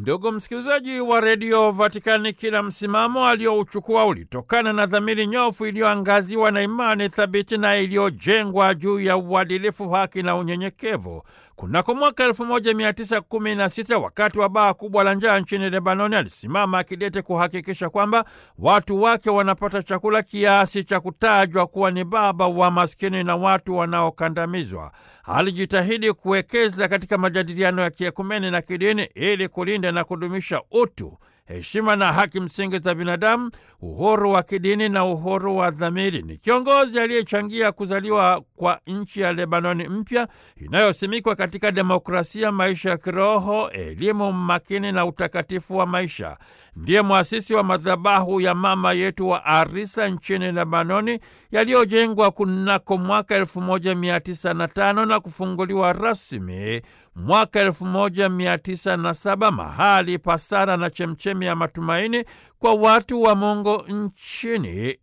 Ndugu msikilizaji wa redio Vatikani, kila msimamo aliyouchukua ulitokana na dhamiri nyofu iliyoangaziwa na imani thabiti na iliyojengwa juu ya uadilifu, haki na unyenyekevu. Kunako mwaka 1916 wakati wa baa kubwa la njaa nchini Lebanoni, alisimama akidete kuhakikisha kwamba watu wake wanapata chakula kiasi cha kutajwa kuwa ni baba wa maskini na watu wanaokandamizwa. Alijitahidi kuwekeza katika majadiliano ya kiekumeni na kidini ili kulinda na kudumisha utu heshima na haki msingi za binadamu, uhuru wa kidini na uhuru wa dhamiri. Ni kiongozi aliyechangia kuzaliwa kwa nchi ya Lebanoni mpya inayosimikwa katika demokrasia, maisha ya kiroho, elimu makini na utakatifu wa maisha. Ndiye mwasisi wa madhabahu ya mama yetu wa Arisa nchini Lebanoni yaliyojengwa kunako mwaka 1905 na kufunguliwa rasmi mwaka 1907 mahali pa sala na chemchemi ya matumaini kwa watu wa Mungu nchini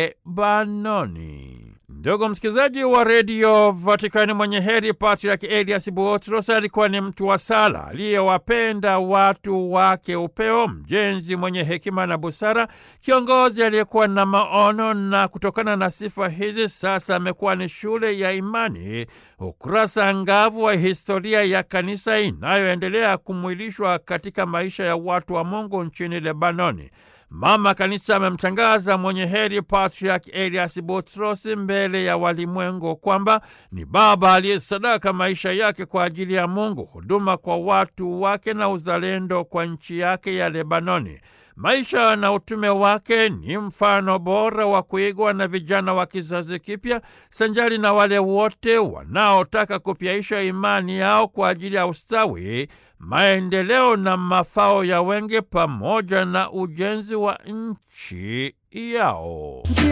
Lebanoni. Ndugu msikilizaji wa redio Vatikani, mwenye heri Patriaki Elias Buotros alikuwa ni mtu wa sala aliyewapenda watu wake upeo, mjenzi mwenye hekima na busara, kiongozi aliyekuwa na maono, na kutokana na sifa hizi sasa amekuwa ni shule ya imani, ukurasa angavu wa historia ya kanisa inayoendelea kumwilishwa katika maisha ya watu wa Mungu nchini Lebanoni. Mama Kanisa amemtangaza mwenye heri Patriarch Elias Butros mbele ya walimwengu kwamba ni baba aliyesadaka maisha yake kwa ajili ya Mungu, huduma kwa watu wake na uzalendo kwa nchi yake ya Lebanoni. Maisha na utume wake ni mfano bora wa kuigwa na vijana wa kizazi kipya, sanjari na wale wote wanaotaka kupyaisha imani yao kwa ajili ya ustawi, maendeleo na mafao ya wengi, pamoja na ujenzi wa nchi yao.